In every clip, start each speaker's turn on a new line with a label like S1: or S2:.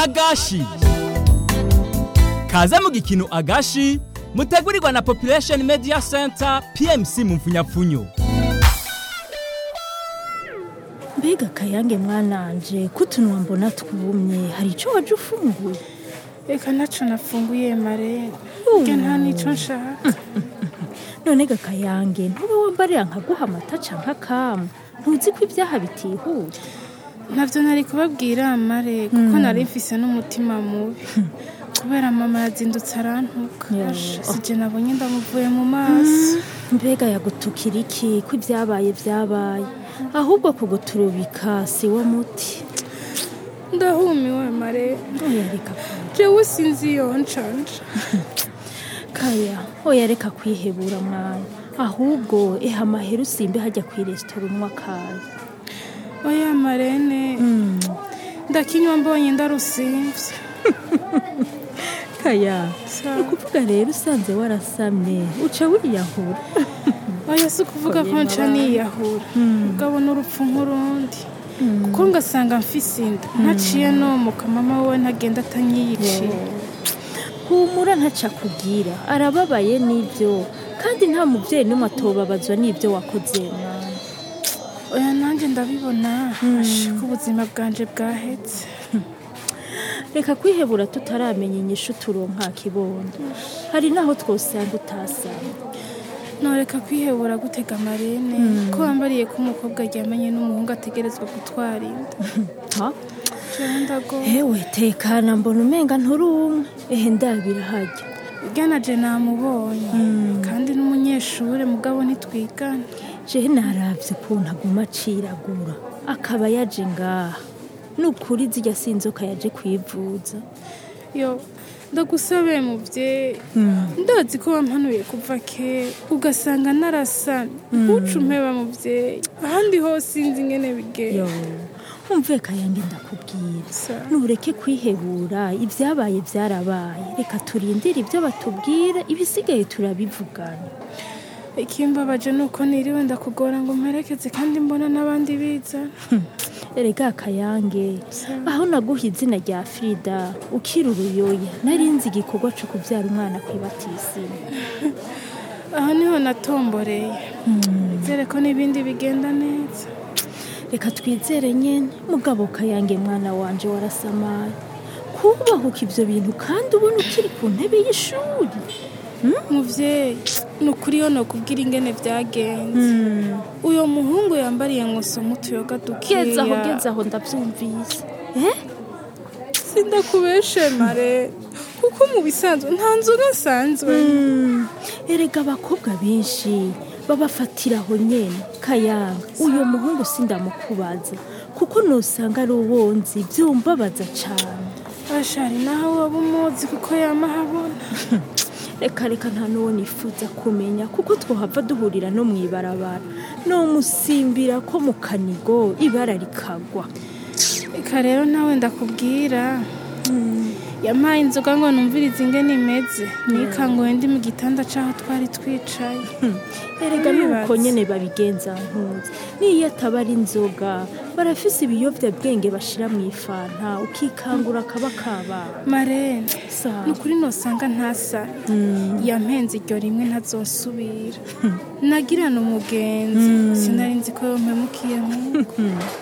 S1: agashi kaze mu gikino agashi mutegurirwa na population media center pmc mu mfunyapfunyo
S2: mbega kayange mwananje kutunwa mbona twumye hari ico waje ufunguye
S3: reka ntaco nafunguye mare rya nta nico nshaka
S2: none ga kayange ntube wambarira nkaguha amata canke akamu ntuzi ko ibyaha bitihuta
S3: ntabyo nari kubabwira mare kuko nari mfise n'umutima mubi kubera mama yazindutse arantuka
S2: Yo.
S3: Asha, sije nabonye ndamuvuye mu maso
S2: mbega yagutukira iki ko ibyabaye byabaye ahubwo kuguturubika si wo muti
S3: ndahumiwe mare
S2: oya reka
S3: jewe sinzi iyo ncanja
S2: kaya oya reka kwihebura mwana ahubwo eha amahera usimbe hajya ku resitora unywa kaya
S3: oya marene ndakinywa mbonye ndarusimvye
S2: kaya
S3: Sawa.
S2: ni ukuvuga rero usanze warasamye uca wiyahura
S3: oya si ukuvuga ko nca niyahura ugabona urupfu nk'urundi kuko ngasanga mfise inda ntaciye nomuka mama we ntagenda atanyiyiciye
S2: humura ntaca kugira arababaye n'ibyo kandi nta mubyeyi n'umwe atobabazwa n'ibyo wakoze mwana
S3: oya nanjye ndabibona asha ko ubuzima bwanje bwahetse
S2: reka kwihebura tutaramenya inyishu turonka kibondo hari n'aho twosanga utasanga
S3: noreka kwihebura gutega amarene ko wambariye ko umukobwa aryamanye n'umuhungu ategerezwa gutwara inda
S2: ha
S3: jewe ndagowe
S2: hewe tekana mbona umenga nturi umwe ehe ndabira hajya
S3: uganaje namubonye kandi n'umunyeshure mugabo ntitwigana
S2: jewe naravye ukuntu aguma aciragura akaba yaje ngaha ni ukuri zirya sinzoka yaje kwivuza
S3: yo ndagusabe muvyeyi ndazi ko wampanuye kuva kera ugasanga narasamye ntuce umpeba muvyeyi ahandi hose sinzi ingene bigera
S2: yo umve kayange ndakubwira
S3: Sawa.
S2: nureke kwihebura ibyabaye byarabaye reka turindire ibyo batubwira ibisigaye turabivugana
S3: ikimbabaje ni uko niriwe ndakugora ngo mperekeze kandi mbona n'abandi biza
S2: erega kayange aho naguha izina rya frida ukiri uruyoya narinzi igikorwa cyo kubyara umwana ku ibatisimu
S3: aho niho natomboreye nizere ko n'ibindi bigenda neza
S2: reka twizere nyene mugabo kayange mwana wanje warasamaye kubahuka ibyo bintu kandi ubona ukiri ku ntebe y'ishuri
S3: muvyeyi ni ukuri yo nokubwira ingene vyagenze uyo muhungu yambariye ngo soma utuyoga dukeya
S2: geza aho geza aho ndabyumvise eh?
S3: sindakubeshe mare kuko mu bisanzwe nta nzoga nsanzwe
S2: erega abakobwa benshi babafatiraho nyene kayanga uyo muhungu sindamukubaza kuko nosanga ari uwonzi byumbabaza cane
S3: ashari naho waba umuzi kuko yama habona
S2: reka reka nta n'uwo nifuza kumenya kuko twohava duhurira no mw'ibarabara nomusimbira ko mu kanigo ibara rikagwa
S3: reka rero nawe ndakubwira yampaye inzoga ngo numvirize ingene imeze nikanguye ndi mu gitanda c'aho twari twicaye
S2: erega nuko
S3: Wibaze.
S2: nyene babigenza ntuzi niyo ataba ari inzoga barafise ibiyovyabwenge bashira mu ifanta ukikangura kaba kabana
S3: marene
S2: Sawa.
S3: ni ukuri nosanga ntasa yampenze iryo rimwe ntazosubira nagirana umugenzi sinari nzi ko yompemukiye nk'uko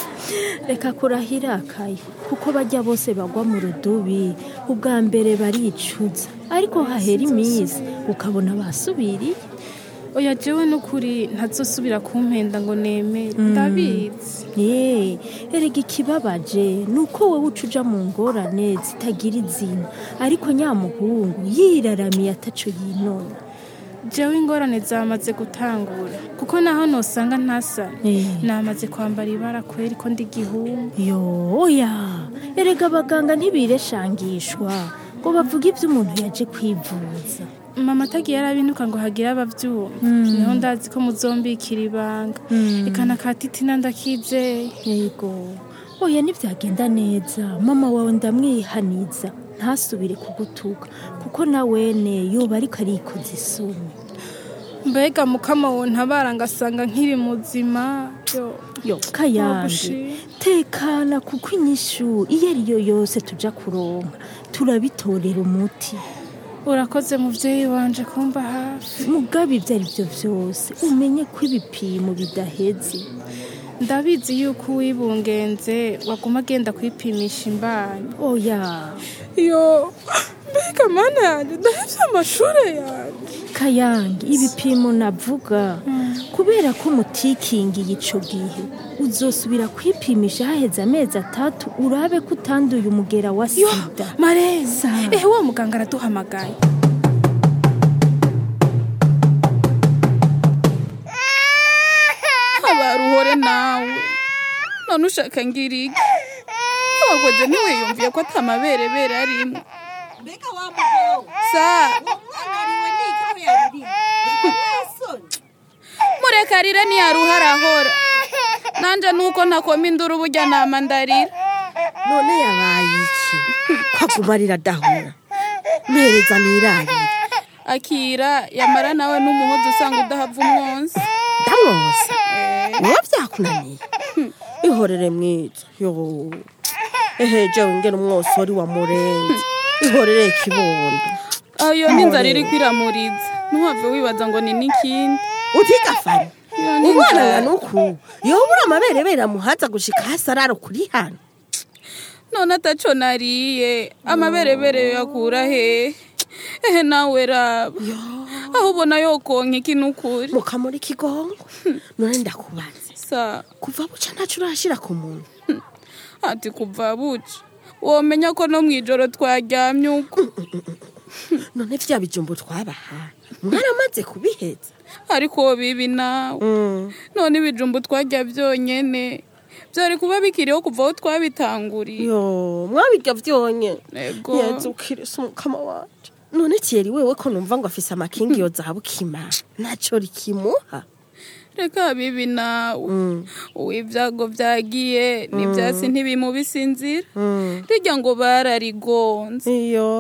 S2: reka kurahira akaye kuko bajya bose bagwa mu rudubi ubwa mbere baricuza ariko hahera iminsi ukabona basubiriye
S3: oya jewe n'ukuri ntazosubira kumpenda ngo nemere ndabizi
S2: Ye, erega ikibabaje ni uko wowe uca uja mu ngorane zitagira izina ariko nyamuhungu yiraramiye ataco yinona
S3: jewe ingorane zamaze gutangura kuko naho nosanga ntasa
S2: Eh.
S3: namaze kwambara ibara kweri ko ndi gihungu
S2: yo oya erega abaganga ntibireshangishwa ngo bavuge ibyo umuntu yaje kwivuza
S3: mama atagiye arabinuka ngo hagire abavyuma niho ndazi ko muzombikira ibanga ikana ka titina ndakizeye
S2: yego oya ntibyagenda neza mama wawe ndamwihaniza ntasubire kugutuka kuko na wene yoba ariko arikoza isoni
S3: mbega mukama wo ntabara ngasanga nkiri muzima yo
S2: yo kayange
S3: Wagushima.
S2: tekana kuko inyishu iyo ari yo yose tuja kuronka turabitorera umuti
S3: urakoze muvyeyi wanje kumba hafi
S2: mugabe ibyo ari byo byose umenye ko ibipimo bidaheze
S3: ndabizi yuko uwibungenze waguma agenda kwipimisha imbanyi
S2: oya
S3: yo mbega mana yanjye ndahevye amashure yanjye
S2: kayange ibipimo navuga kubera ko mutikingiye ico gihe uzosubira kwipimisha haheze amezi atatu urabe ko utanduye umugera wa
S3: yo
S2: sida
S3: mareza ehe wa muganga araduhamagaye abaruhore nawe none ushaka ngira iki wakoze ntiwiyumviye ko atamaberebere arimo
S4: mbega wa mugabo
S3: sa
S4: umwana ariwe nikaho yarurima ntasoni
S3: mureka arire ntiyaruha arahora nanje nuko ntakoma induru burya nama ndarira
S4: none yabaye iki ko aguma arira adahura mpereza nirarire
S3: akira yamara nawe n'umuhozi usanga udahava umwonsi
S4: ndamwoza niba byakunaniye ihorere mwiza yo ehe jewe ngena umwosori wa murenzi ihorere kibondo
S3: ayo n'inzara iri kwiramuriza ntuhave wibaza ngo ni n'ikindi
S4: utigafane
S3: Iyo ni
S4: umwana
S3: inzara.
S4: nga nuku yobura amaberebere amuhaza gushika hasi arara kuri hano
S3: none ataco nariye amaberebere yakura hehe ehe nawe raba aho ubona yokonka iki n'ukuri
S4: mukamuri kigongo none ndakubaze
S3: sa
S4: kuva buca ntaco urashira ku muntu
S3: ati kuva buca womenya ko no mw'ijoro twaryamye uko
S4: none vya bijumbo twabahaye mwaramaze kubiheza
S3: ariko bibi nawe none ibijumbu twarya byonyene byari kuba bikiriho kuva aho twabitanguriye
S4: yo mwabirya vyonye
S3: ego
S4: yezu kirisi umukama wanje none kiyeri wewe ko numva ngo afise amakingi yo zahabu kima naco rikimuha
S3: reka bibi nawe uw'ibyago byagiye n'ibyatsi ntibimubisinzira rijya ngo bararigonze
S4: iyo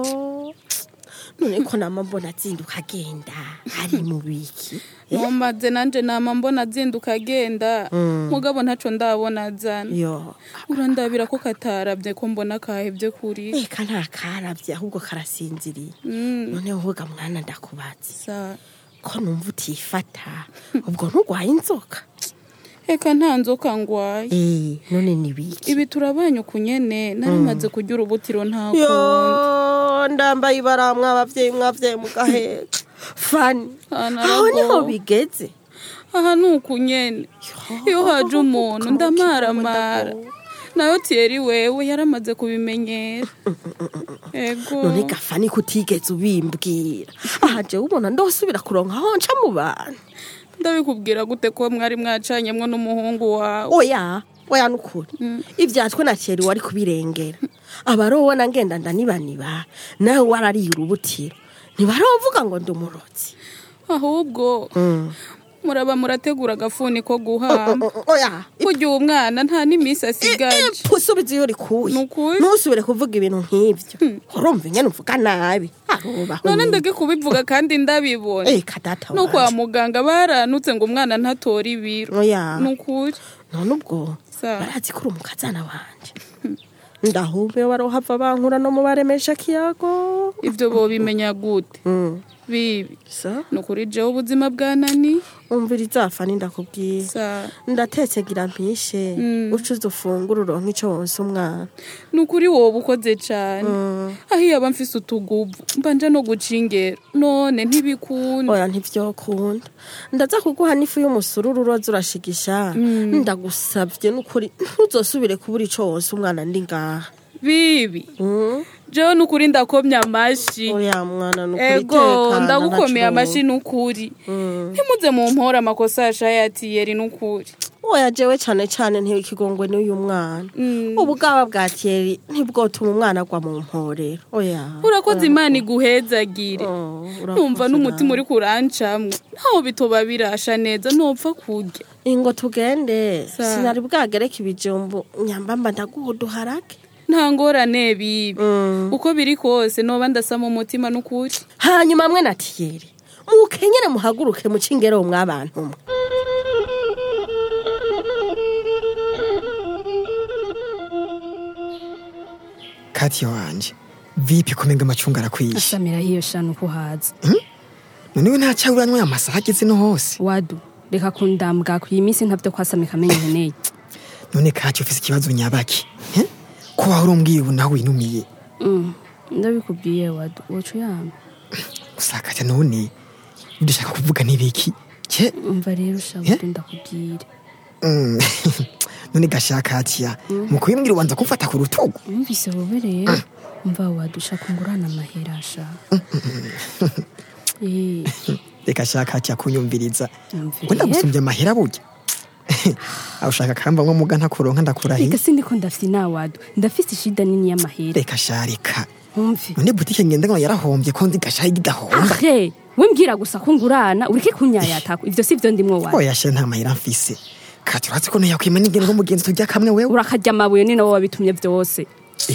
S4: none ko nama mbona azinduka agenda ari mu biki
S3: ntumaze nanje nama mbona azinduka agenda mugabo ntaco ndabona azana
S4: yo
S3: urandabira ko katarabye ko mbona kahebye kuri
S4: eka nta karabye ahubwo karasinziriye
S3: Mm,
S4: none woga mwana ndakubaza
S3: sa
S4: ko numva utifata ubwo ntugwaye inzoka
S3: reka nta nzoka ngwaye
S4: eh none ni biki
S3: ibi turabanye ukunyene naramaze kurya urubutiro nta kundi
S4: yo ndambaye ibara mwabavyeyi mwavyaye mugaheka fani
S3: Ah,
S4: aho niho
S3: naragowe.
S4: bigeze
S3: aha ni ukunyene iyo haje umuntu ndamaramara nayo tiyeri wewe yaramaze kubimenyera ego
S4: none gafani kutigeze ubimbwira aha jewe ubona ndosubira kuronka aho nca mu bantu
S3: ndabikubwira gute ko mwari mwacanyemwo n'umuhungu wawe
S4: oya oya nukuri ivyatwe na kera wari kubirengera abarobona ngenda ndanibaniba nawe warariye urubutiro ntibarovuga ngo ndi umurozi
S3: ahubwo muraba murategura agafuni ko guhamba
S4: oya
S3: kurya uwo mwana nta n'iminsi asigaje
S4: usubiza iyo rikuye
S3: Nukuri?
S4: ntusubire kuvuga ibintu nk'ivyo urumva ingene uvuga nabi arubaho
S3: none
S4: nyine.
S3: ndage kubivuga kandi ndabibona
S4: Eh, kadata
S3: no kwa
S4: wanje.
S3: muganga baranutse ngo umwana ntatora ibiro
S4: oya
S3: ni ukuri
S4: none ubwo
S3: Sawa.
S4: barazi ko uri umukazana wanje ndahumbe barohava bankura no mu baremesha kiyago
S3: ibyo bobimenya gute
S4: Mm.
S3: bibi
S4: sa
S3: ni ukuri jewe ubuzima bwanani
S4: umvira izafa ndakubwiye
S3: sa
S4: ndatetse gira mpishe uca uza ufungura uronka ico wonsa umwana
S3: ni ukuri wowe ukoze cane aho iyo aba mfise utuguvu mbanja no guca ingero none ntibikunda
S4: oya ntivyokunda ndaza kuguha n'ifu y'umusururu uroza urashigisha ndagusavye n'ukuri ntuzosubire kubura ico wonsa umwana ndi ngaha
S3: bibi
S4: Mm.
S3: jewe ni ukuri ndakomye amashi
S4: oya mwana nukuri
S3: ego
S4: tekana,
S3: ndagukomeye
S4: ntaco
S3: amashi ni ukuri ntimuze mu mpora amakosa yashayatiyeri ni ukuri
S4: oya jewe cane cane ntibikigongwe n'uyu mwana ubugaba bwa tiyeri ntibwotuma umwana agwa mu mporero oya
S3: urakoze imana iguhezagire
S4: Oh, urakoze
S3: numva n'umutima
S4: nawe.
S3: uri kurancamwe ntaho bitoba birasha neza ntopfa kurya
S4: ingo tugende
S3: Sa-
S4: sinari bwagereka ibijumbu nyambamba ndaguha uduharage
S3: nta ngorane bibi
S4: Mm.
S3: uko biri kose noba ndasama umutima n'ukuri
S4: hanyuma mwe na tiyeri mukenyere muhaguruke muce ingero mwabantu mwe
S5: katiya wanje vipi kumenga amacunga arakwishe
S6: asamira hiyo shanu kuhaza
S5: none we ntaca uranywa amasaha ageze no hose
S6: wadu reka kundambwa ku iyi minsi ntavyo kwasamika amenye nkeneye
S5: none kati ufise ikibazo nyabaki eh? ko wahora umbwiye ubu nawe winumiye
S6: Mm, ndabikubwiye wadu woca uyama
S5: gusa kati none dushaka kuvuga n'ibiki ce
S6: umva rero
S5: Eh?
S6: shabudi ndakubwire
S5: Mm. none gashaka katiya mu kubimbwira ubanza kumfata ku rutugu
S6: umvise wowe rero umva wadu ushaka ungurana amahera sha Eh,
S5: reka shaka katiya kunyumviriza
S6: Umvira
S5: wenda
S6: rero.
S5: gusumbya amahera burya aho ushaka kamba nko muga ntakuronka ndakurahiye
S6: reka sindiko ndafite na wadu ndafise ishida nini y'amahera
S5: reka sharika
S6: umve
S5: none butike ngenda ngo yarahombye ko nzi gashaye igidahomba
S6: ahe we mbwira gusa ko ngurana ureke kunyayatako ivyo sivyo ndimwo wadu
S5: oya she nta mahera mfise kati uratse ko ntiyakwima n'ingendo nk'umugenzi turya kamwe wewe
S6: urakarya amabuye ni nawe wabitumye vyose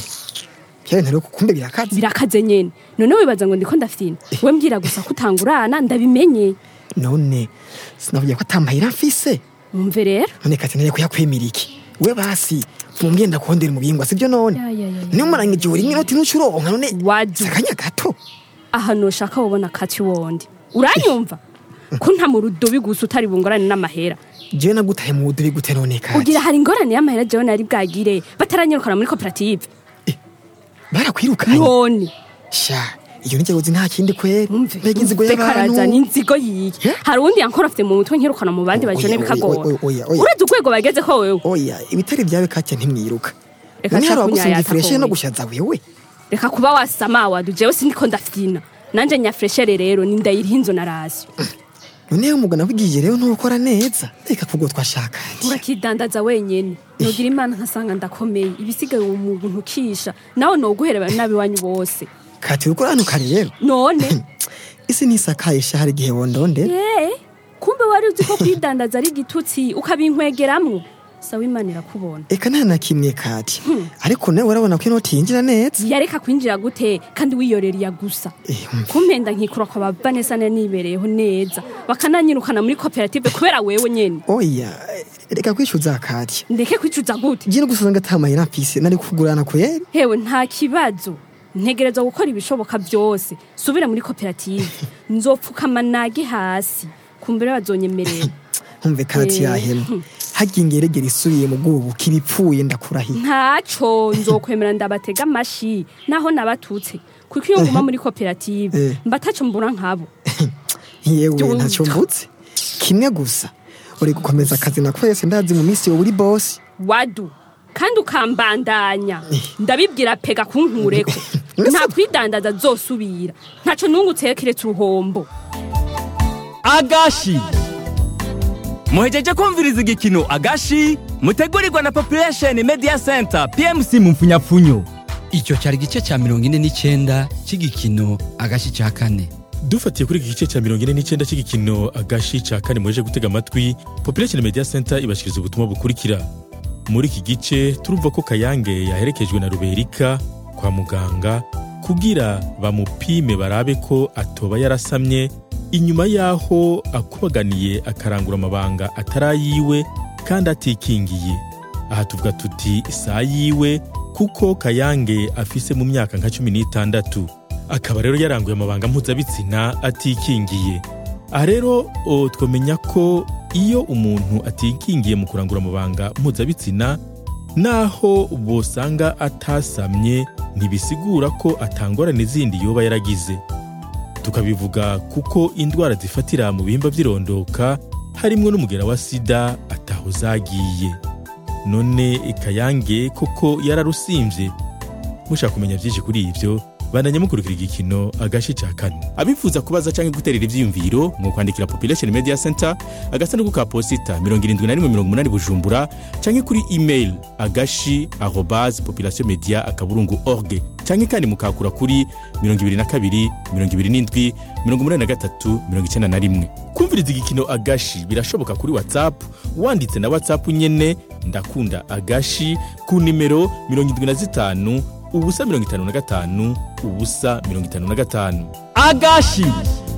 S5: byawe ntari kukumbe birakaze
S6: birakaze nyene none wibaza ngo ndiko ndafina we mbwira gusa ko utangurana ndabimenye
S5: none sinavuye ko atamahera mfise
S6: umve rero
S5: none kati nari kuyakwemera iki we basi mumbwiye ndakondera mu bihingwa sibyo none
S6: Ya, ya, ya, ya.
S5: niyo muranga igihe uri nk'inoti n'ucuronka none
S6: Waju.
S5: si akanya gato
S6: aha noshaka wobona kati wondi uranyumva ko nta mu rudobi gusa utari bungorane n'amahera
S5: jewe nagutaye mu budubi gute none kati
S6: ugira hari ingorane y'amahera jewe nari bwagire bataranyirukana muri koperative
S5: barakwirukanye
S6: none
S5: sha iyo ni uzi nta kindi kweri
S6: umve
S5: mbega inzigo
S6: umve
S5: y'abantu
S6: karaza n'inzigo yiye
S5: Eh?
S6: hari uwundi yankora afite mu mutwe nkirukana mu bandi bajone
S5: Oya, oya,
S6: bikagora
S5: oya, oya, oya.
S6: uretse urwego bageze ko wewe
S5: oya ibitari byawe kati ntimwiruka
S6: Reka
S5: none hari
S6: nshaka
S5: abagusunga
S6: kunyayata
S5: ifureshe no
S6: kowe.
S5: gushaza wewe
S6: reka kuba wasama wadu jewe sindiko ndafina nanje nyafreshere rero ni ndayiriho inzu na rasiyo
S5: none umugana w'igihe rero ntukora neza reka kubwo twashaka
S6: urakidandaza wenyene nugira imana nkasanga ndakomeye ibisigaye uwo muntu ntukisha nawe noguhereba nabi wanyu bose
S5: kati uriko uranuka rero
S6: none
S5: isi ntisakaye sha hari igihe wondondera
S6: Eh, kumbe wari uzi ko kwidandaza ari igitutsi ukabinkwegeramwo sawa imana irakubona
S5: eka nta na kimwe kati ariko nawe urabona ko inoti yinjira neza
S6: yareka kwinjira gute kandi wiyoreriya gusa
S5: Eh, umva.
S6: kumpenda nkikura kwa babanesa nibereyeho neza bakananyirukana muri koperative kubera wewe nyene
S5: oya reka kwicuza kati
S6: ndeke kwicuza gute
S5: ngiye no gusanga atamahera mfise nari kukugurana kweri
S6: hewe nta kibazo ntegerezwa gukora ibishoboka byose subira muri koperative nzopfukama nage hasi kumbere bazonyemerera
S5: nkumve kati
S6: Eh.
S5: yahema hagiye ingeregere isubiye mu bwubu kibipfuye ndakurahiye
S6: ntaco nzokwemera ndabatega amashi naho nabatutse kuko iyo nguma muri koperative
S5: Eh.
S6: mbataco mbura nkabo
S5: yewe
S6: Jumva.
S5: ntacyo mbutse kimwe gusa uri gukomeza akazi na kwese ndazi mu minsi yowe uri bosi
S6: wadu kandi ukambandanya ndabibwira pega kunkureko nta kwidandaza zosubira ntaco nungutseyo kiretse uruhombo
S1: agashi muhejeje kumviriza igikino agashi mutegurirwa na population media center pmc mu mfunyapfunyo
S7: icyo cyari igice cya mirongo ine n'icyenda cy'igikino agashi cya kane
S8: dufatiye kuri iki gice cya mirongo ine n'icyenda cy'igikino agashi cya kane muheje gutega amatwi population media center ibashikiriza ubutumwa bukurikira muri iki gice turumva ko kayange yaherekejwe na ruberika kwa muganga kugira bamupime barabe ko atoba yarasamye inyuma y'aho akubaganiye akarangura amabanga atarayiwe kandi atikingiye aha tuvuga tuti saa yiwe kuko kayange afise mu myaka nka cumi n'itandatu akaba rero yaranguye amabanga mpuzabitsina atikingiye aha rero o, twamenya ko iyo umuntu atikingiye mu kurangura amabanga mpuzabitsina naho bosanga atasamye ntibisigura ko atangorane zindi yoba yaragize tukabivuga kuko indwara zifatira mu bihimba by'irondoka harimwo n'umugera wa sida ataho zagiye none kayange koko yararusimvye mushaka kumenya byinshi kuri ibyo bandanya mukurikira igikino agashi cya kane abifuza kubaza cyangwa guterera ivyiyumviro mu kwandikira population media center agasanduku ka posita 7180 bujumbura cyangwa kuri email agashi arobase population media akaburungu org cyangwa kandi mukakura kuri 22 27 83 91 kumviriza igikino agashi birashoboka kuri whatsapp wanditse na whatsapp nyene ndakunda agashi ku nimero 75 ubusa mirongo itanu na gatanu ubusa mirongo itanu na gatanu
S1: agashi